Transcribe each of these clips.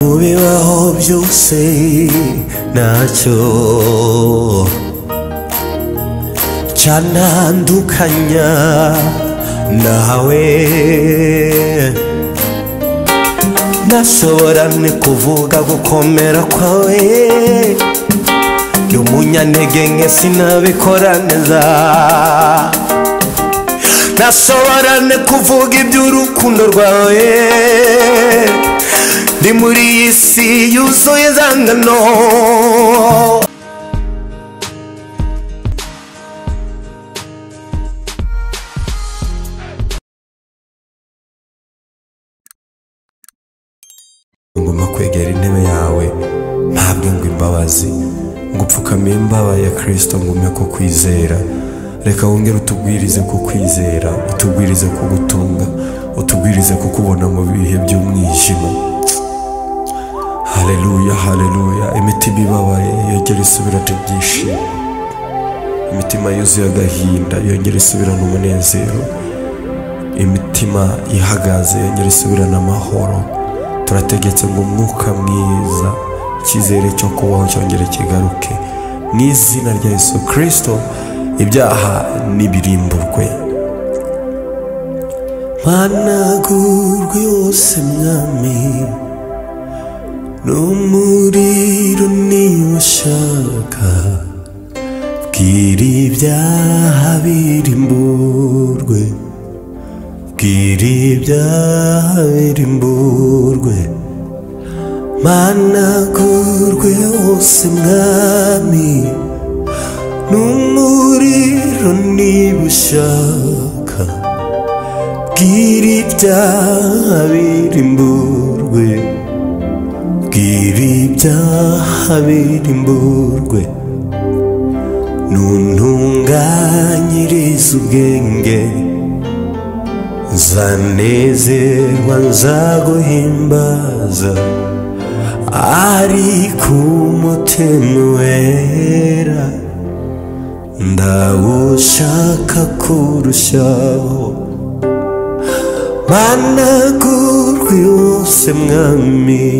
mu bibaho byose ntacyo cyantandukanya nawe ntashobora ni kuvuga gukomera kwawe ndi umunyantege nke sinabikora neza ntasobora ni kuvuga iby'urukundo rwawe ndi muri iyi si yuzuye izangano ngomba kwegera intebe yawe ntabwo ngo imbabazi ngo upfukame imbaba ya kirisito ngume ko kwizera reka wongere utubwirize ku kwizera utubwirize ku gutunga utubwirize ku kubona mu bihe by'umwijima haleluya haleluya imitima ibabaye yongere isubirane ibyishimo imitima yuzuye agahinda yongere isubirane umunezero imitima ihagaze yongere isubirane amahoro turategetse ngo umwuka mwiza icyizere cyo kubaho cyongere kigaruke mu izina rya yesu kirisito ibyaha nibirimburwe mpanagurwe yose mwami n'umuriro niba ushaka bwira ibyaha birimburwe bwira ibyaha birimburwe mpanagurwe yose mwami n'umuriro niba ushaka bwira ibyaha birimburwe bwira ibyaha birimburwe nuntunganyirize ubwenge nzanezerwa nzaguhimbaza ari ku mutima wera ndawushaka kurushaho managurwe yose mwami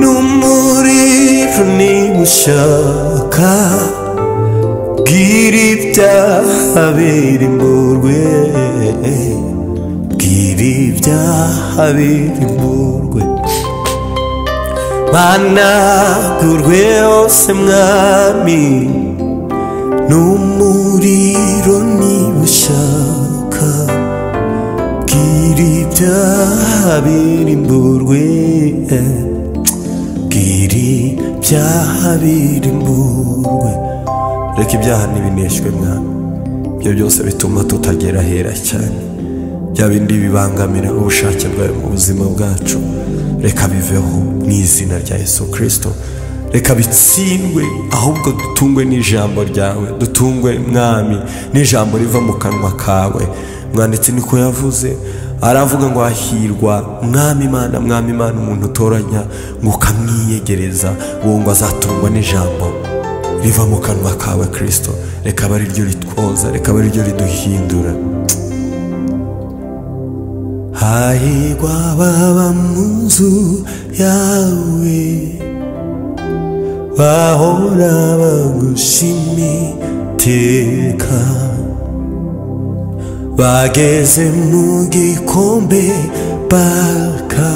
n'umuriro niba ushaka bwira ibyaha birimburwe bwira ibyaha birimburwe managurwe yose mwami n'umuriro niba ushaka bwira ibyaha birimburwe bwira ibyaha birimburwe reka ibyaha ntibineshywe mwami ibyo byose bituma tutagera ahera cyane bya bindi bibangamira ubushake bwawe mu buzima bwacu reka biveho mu izina rya yesu kirisito reka bitsindwe ahubwo dutungwe n'ijambo ryawe dutungwe mwami n'ijambo riva mu kanwa kawe mwanditsi niko yavuze aravuga ngo hahirwa mwami imana mwami imana umuntu utoranya ngo ukamwiyegereza uwo ngo azatungwa n'ijambo riva mu kanwa kawe kirisito reka abe ari ryo ritwoza reka abe ari ryo riduhindura hahirwa baba mu nzu yawe bahora bagushima iteka bageze mu gikombe baka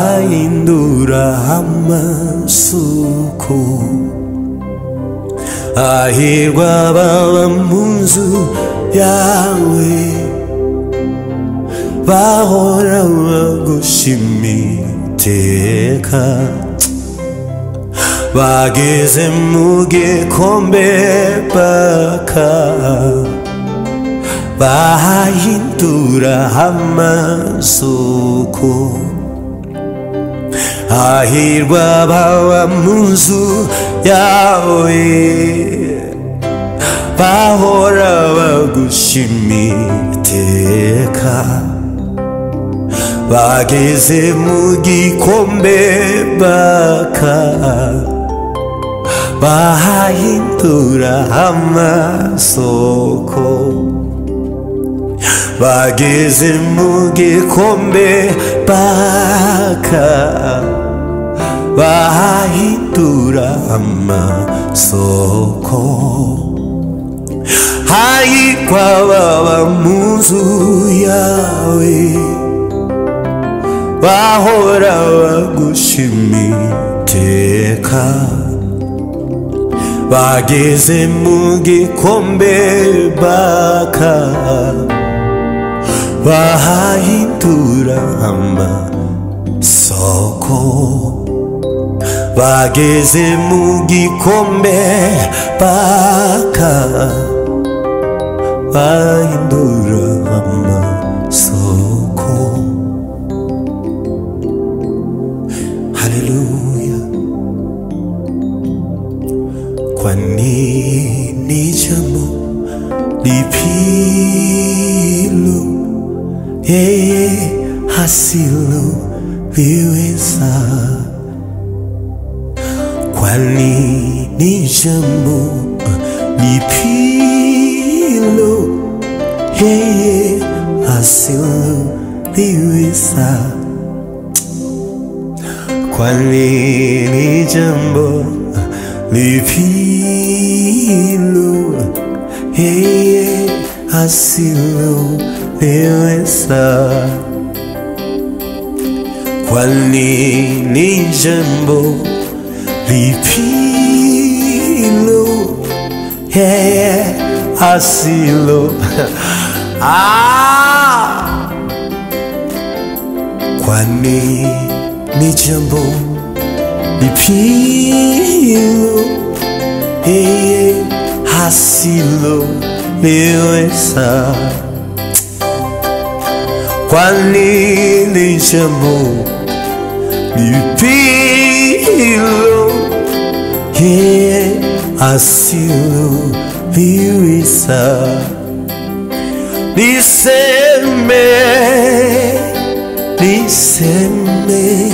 bahindura amasuku hahirwa baba mu nzu yawe bahora bagushima iteka bageze mu gikombe baka bahindura amasuku hahirwa baba mu nzu yawe bahora bagushima iteka bageze mu gikombe baka bahindura amasoko bageze mu gikombe baka bahindura amasoko hahirwa baba mu nzu yawe bahora bagushima iteka bageze mu gikombe baka bahahindura amasoko bageze mu gikombe baka bahindura amasoko haleluya kwa nini jambo lipilo yeye hasilo liweza? Kwa nini jambo lipilo yeye hasilo liweza? Kwa nini jambo lipilo yeye asiloweza? Kwa nini jambo lipilo yeye asilo ah! Kwa nini jambo lipilo yeye hasilo liweza kwa nini jambo lipilo yeye hasilo liweza niseme niseme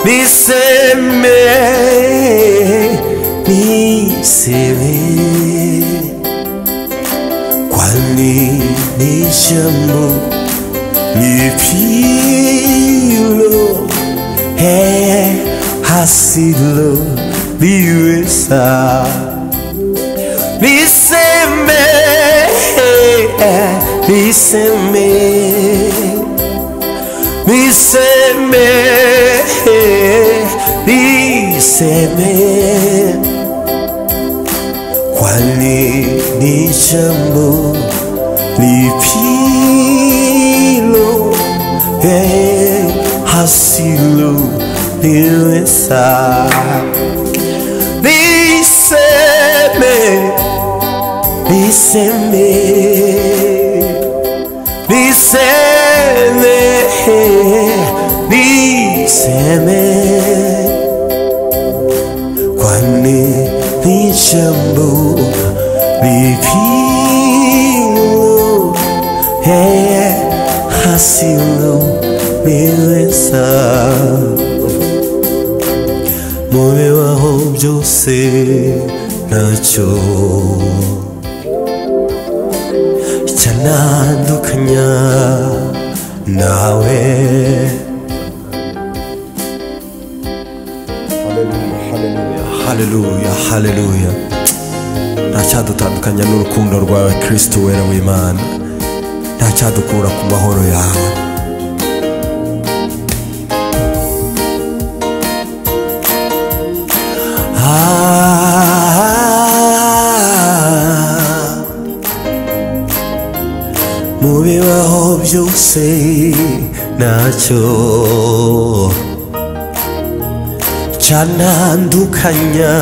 Niseme, niseme Kwa nini jambo lipilo Hey, hasilo liweza Niseme, niseme Niseme, niseme Kwa nini jambo lipilo eh, hasilo liweza Niseme, niseme Niseme, niseme kwani ni jambo lipilo yeye hasilo liweza mu bibaho byose ntacyo cyanandukanya nawe haleluya haleluya ntacyadutandukanya n'urukundo rwawe kristo wera w'imana ntacyadukura ku mahoro yawe Ah, mu bibaho byose ntacyo canandukanya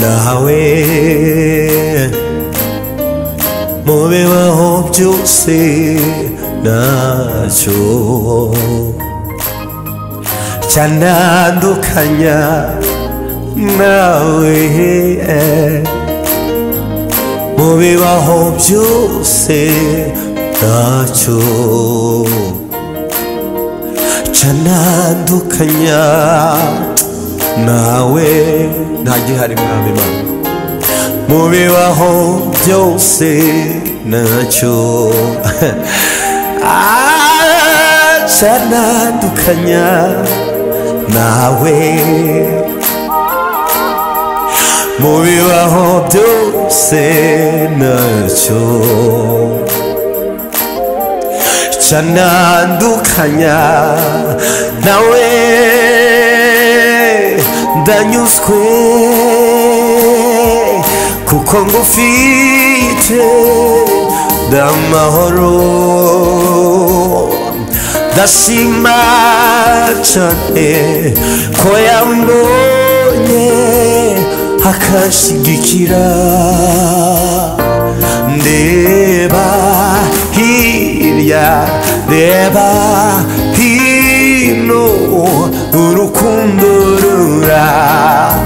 nawe mu bibaho byose ntacyo canandukanya nawe mu bibaho byose ntacyo canandukanya nawe nta gihari mwami mana mu bibaho byose nacyo acanadukanya nawe mu bibaho byose nacyo canandukanya nawe ndanyuzwe kuko ngufite ndamahoro ndashima cane ko yambonye akashigikira ndeba hirya reba hino urukundo rura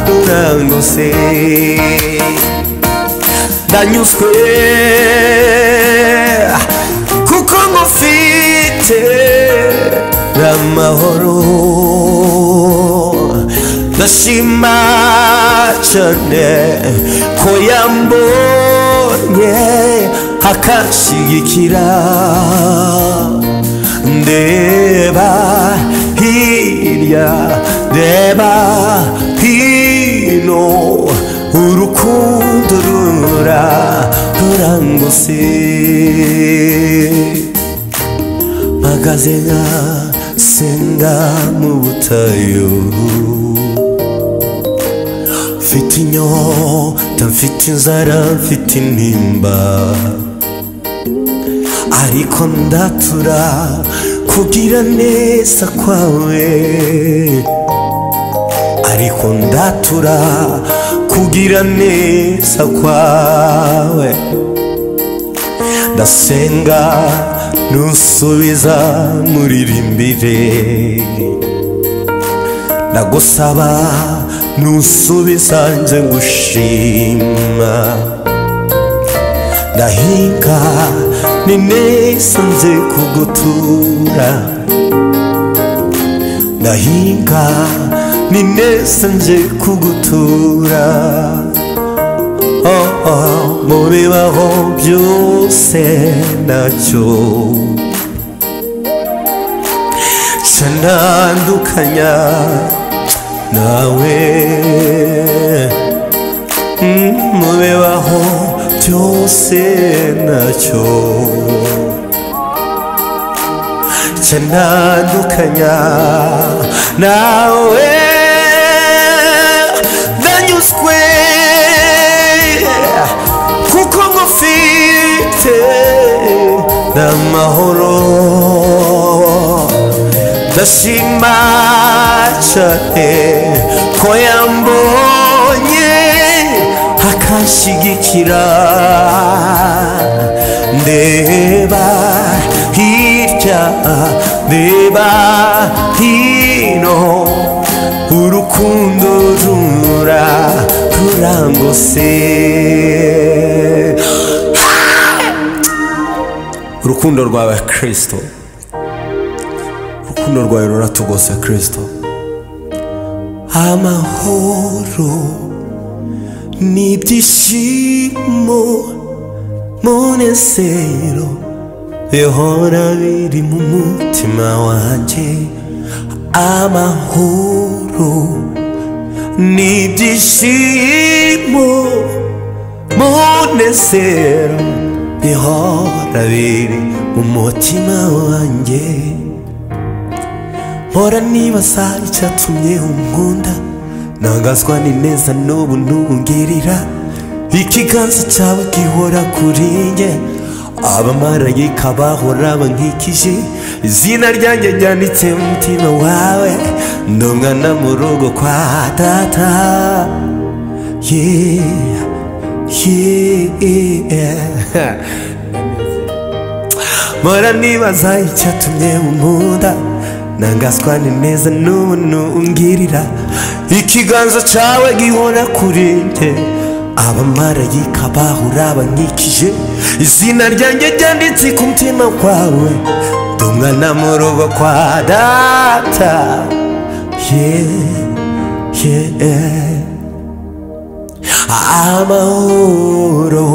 rurangose ndanyuzwe kuko ngufite amahoro ndashima cyane ko yambonye akashyigikira ndeba hirya ndeba hino urukundo rura rurangose mpagaze nka senga mu butayu mfite inyota mfite inzara mfite intimba ariko ndatura kugira neza kwawe ariko ndatura kugira neza kwawe ndasenga nusubiza muririmbire ndagusaba nusubiza nje ngushima ndahinga ni neza nje kugutura ndahinga ni neza nje kugutura oh, oh, mu bibaho byose nacyo canandukanya nawe Mm, mu bibaho byose nacyo canandukanya nawe ndanyuzwe kuko ngufite n'amahoro ndashima cyane ko yambonye akanshyigikira ndeba hirya ndeba hino urukundo rura rurangose urukundo rwawe kirisito urukundo rwawe ruratugose kirisito amahoro n'ibyishimo munezero bihora biri mu mutima wanjye amahoro n'ibyishimo munezero bihora biri mu mutima wanjye mpora nibaza icyatumye unkunda ntangazwa n'ineza n'ubu ntungirira ikiganza cyawe gihora kuri njye abamarayika bahora bankikije izina ryanjye ryanditse mu mutima wawe ndi umwana mu rugo kwa data yeah, yeah. mpora nibaza icyatumye unkunda nangazwa neza n'ubuntu ungirira ikiganza cyawe gihora kuri njye abamarayika bahora bankikije izina ryanjye ryanditse ku mutima wawe ndi umwana mu rugo kwa data yeah, yeah. amahoro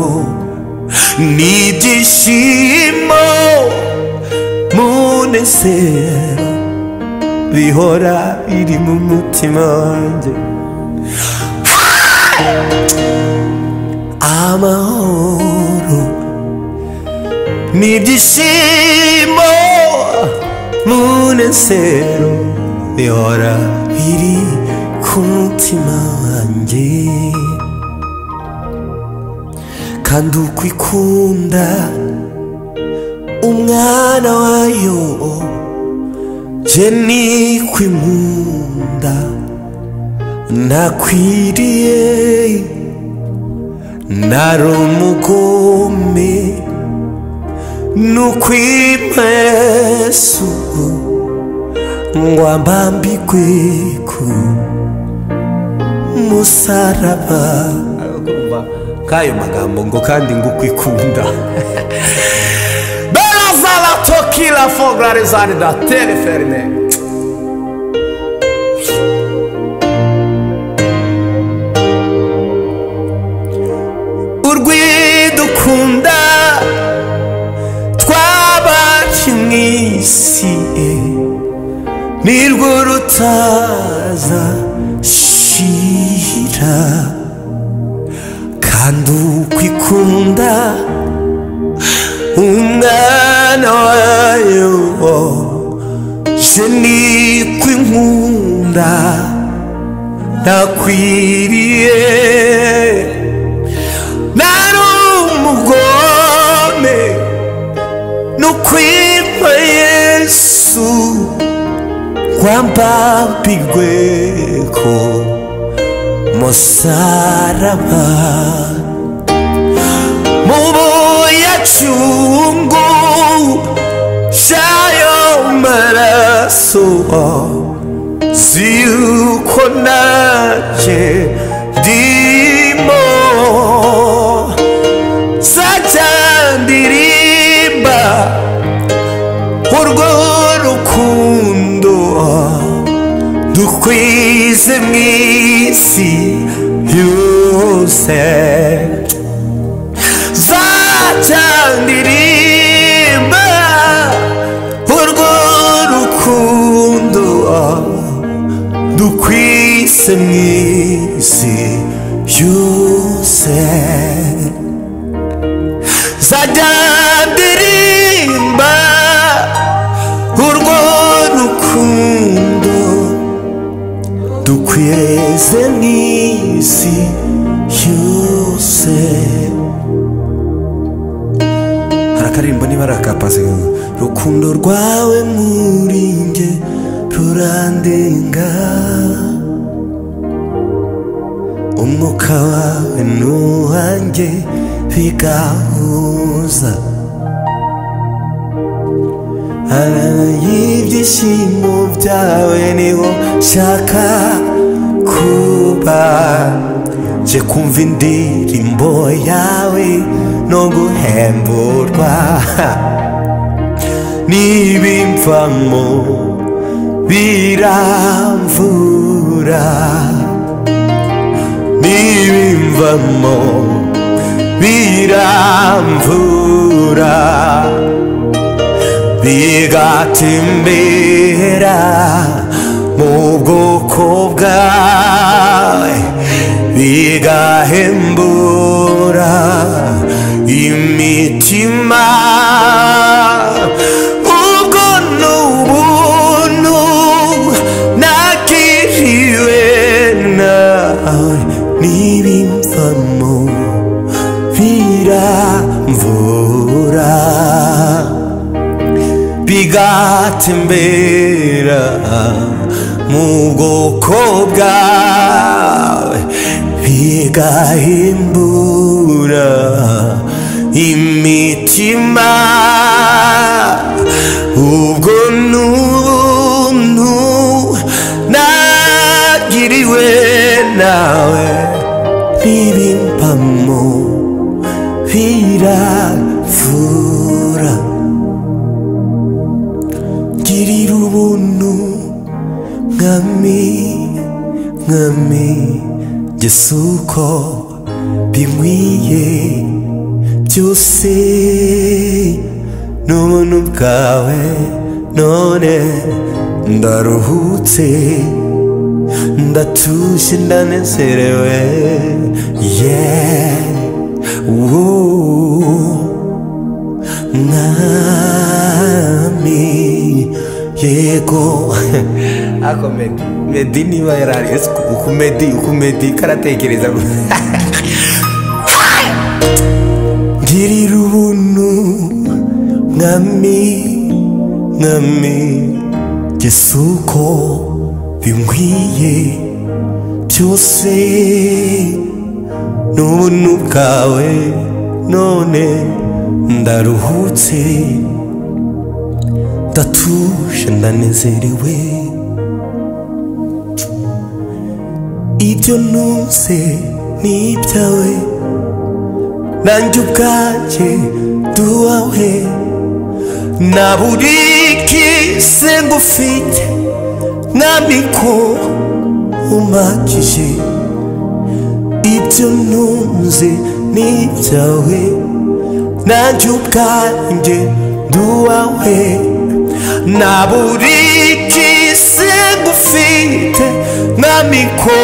ni ibyishimo munezero bihora biri mu mutima wanjye amahoro ni ibyishimo munezero bihora biri ku mutima wanjye kandi uko ikunda umwana wayo je nikwimunda nakwiriye nari umugome nukwimesu ngo ambambigwe ku musaraba kayo magambo ngo kandi ngo ukwikunda berazanatokira fogarizani da teleferine urwidukunda twabaci mu isi nirwo rutaza shira kandi ukwikunda umwana wayo je nikwinkunda nakwiriye nari umugome nukwitwa yesu rwambambirwe ko musaraba mu buyacungu j'ayo maraso z'uko nanjye ndimo sajya ndirimba urwo rukundo dukwize mu isi yose sajya ndirimba urwo rukundo dukwize mu isi yose zajya ndirimba urwo rukundo dukwirize n'isi yose hari akaririmbo niba ari akapasi rukundo rwawe muri njye rurandenga umwuka wawe n'uwanjye bigahuza y'ibyishimo byawe niho nshaka kuba nje kumva indirimbo yawe no guhemburwa n'ibimvamo biramvura n'ibimvamo biramvura bigatembera mu bwoko bwawe bigahembura imitima ubwo ni ubuntu nagiriwe nawe n'ibimvamo biramvura bigatembera mu bwoko bwawe bigahimbura imitima ubwo nuntu nagiriwe nawe n'ibimpamo biravura girira ubuntu mwami mwami Yesu uko binkwiye byose n'ubuntu bwawe none ndaruhutse ndatuje ndanezerewe yeah Woo. mwami yego ako medi medi niba yarari ese uku medi uku medi karatekereza ngirira ubuntu mwami mwami gisuko binkwiye byose n'ubuntu bwawe none ndaruhutse ndatuje ndanezerewe ibyo ntuze ni ibyawe nanjye ubwanjye duhawe na buri kise ngufite namiko umakije ibyo ntuze ni ibyawe nanjye ubwanjye duhawe na buri kisi ngufite namiko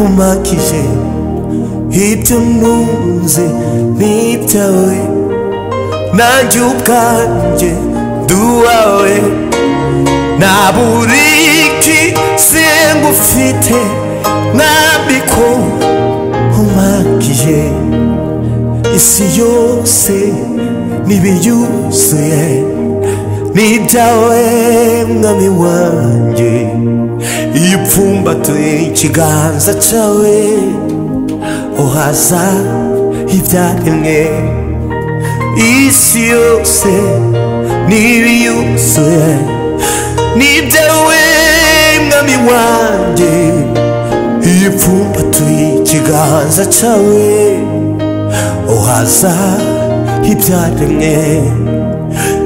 umakije ibyo ntunze n'ibyawe nanjye ubwanjye duhawe na buri kisi ngufite namiko umakije isi yose n'ibiyuzuye n'ibyawe mwami wanjye iyo upfumbatuye ikiganza cyawe uhaza ibyaremwe isi yose n'ibiyuzuye n'ibyawe mwami wanjye iyo upfumbatuye ikiganza cyawe uhaza ibyaremwe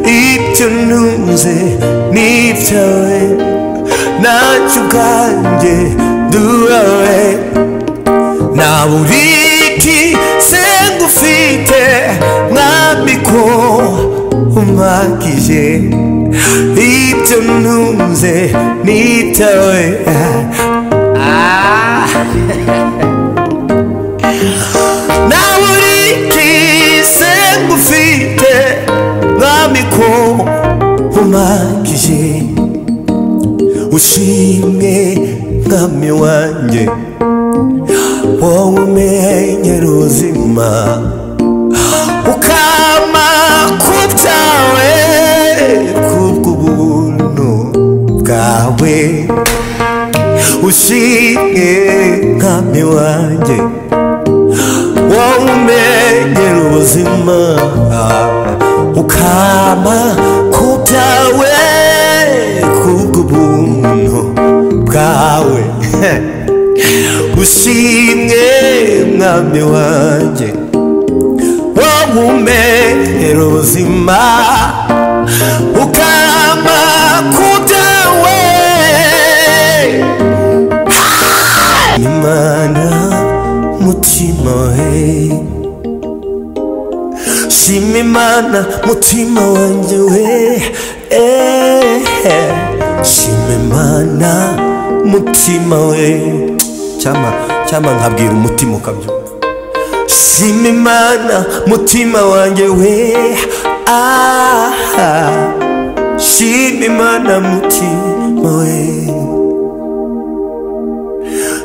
ibyo ntunze n'ibyawe ntacyo ubwanjye duhawe nta buriti sengufite mwambiko umwakije ibyo ntunze n'ibyawe ah. na buri kise ngufite mwami ko umakije ushimwe mwami wanjye wowe umenyera ubuzima ukama ku byawe kubw'ubuntu bwawe ushimwe mwami wanjye wowe umenyera ubuzima ukama ku byawe kubw'ubuntu bwawe ushimwe mwami wanjye wowe umenyera ubuzima ukama ku byawe imana mutima we shima imana mutima wanjye we eh, eh. shima imana mutima we cyangwa cyangwa nkabwira umutima ukabyumva shima imana mutima wanjye we ah, ah. shima imana mutima we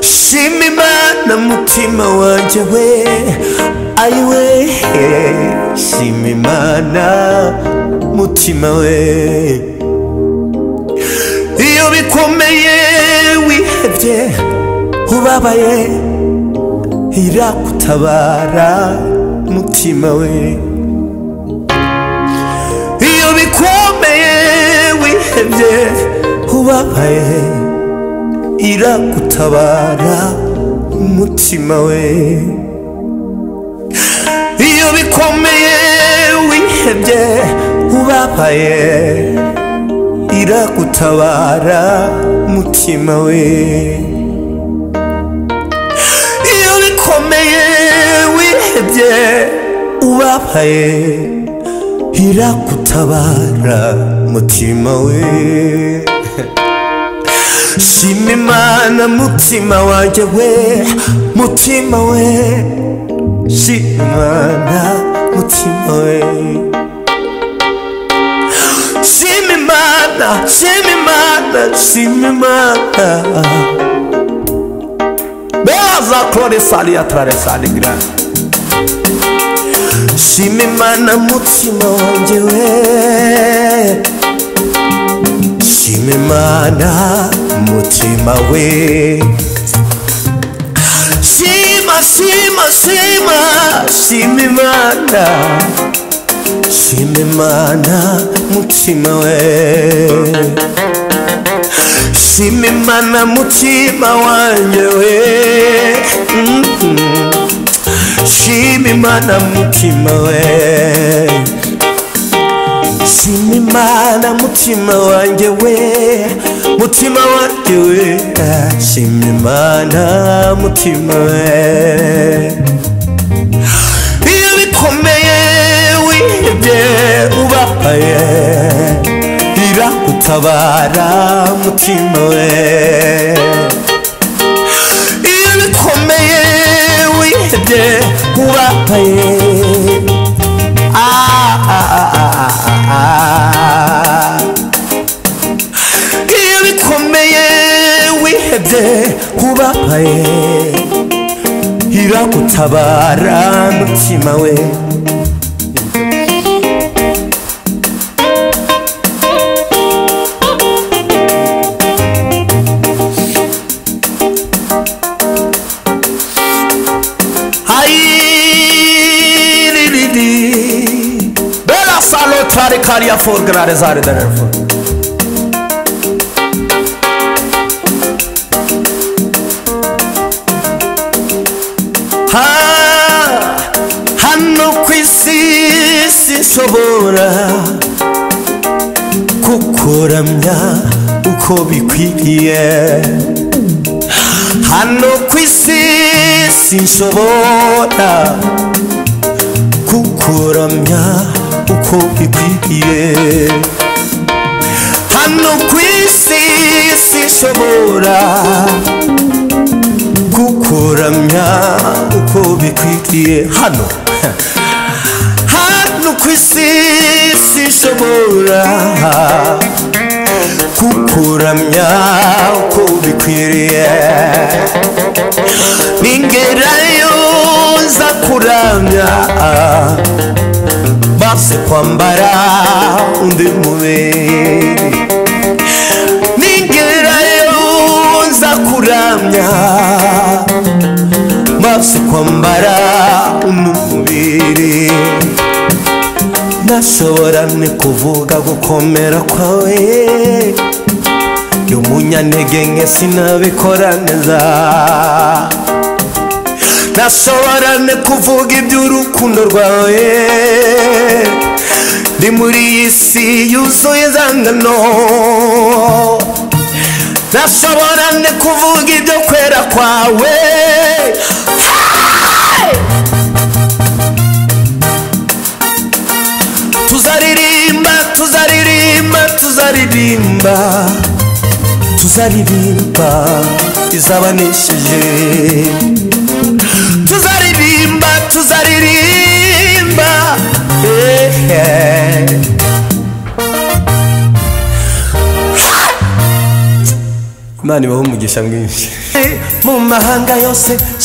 shima imana mutima wanjye we ayiwe shima imana mutima we iyo bikomeye wihebye ubabaye iragutabara mutima we iyo bikomeye wihebye ubabaye iragutabara umutima we iyo bikomeye wihebye ubabaye iragutabara umutima we iyo bikomeye wihebye ubabaye iragutabara mutima we shima imana mutima wanjye we mutima we shima imana mutima we shima imana shima imana shima imana beza kore sali atrare sali grande shima imana mutima wanjye we shima imana mutima we shima shima shima shima imana shima imana mutima we shima imana mutima wanjye we Mhm. shima imana mutima we shima imana mutima wanjye we mutima wanjye we Ah, shima imana mutima we iyo bikomeye wihebye ubabaye iragutabara mutima we iyo bikomeye wihebye ubabaye Ah, ah, ah, ah, ah, ah. iyo bikomeye wihebye ubabaye iragutabara mutima we hayiriri bela salo tare kariya for grare zare dare for ha hano ku isi sinshobora kukuramya uko bikwiriye hano ku isi sinshobora kukuramya uko bikwiriye hano ku isi sinshobora gukuramya uko bikwiriye hano hano ku isi sinshobora gukuramya uko bikwiriye ningerayo nza kuramya base kwambara undi mubiri ningerayo nza kuramya maze kwambara umubiri ntashobora ni kuvuga gukomera kwawe y'umunyantege nke sinabikora neza ntashobora ni kuvuga iby'urukundo rwawe ndi muri iyi si yuzuye izangano ndashobora ne kuvuga ibyo kwera kwawe Hey! tuzaririmba tuzaririmba tuzaririmba tuzaririmba izabanesheje tuzaririmba tuzaririmba hey, hey. imana ibaho umugisha mwinshi mu mahanga yose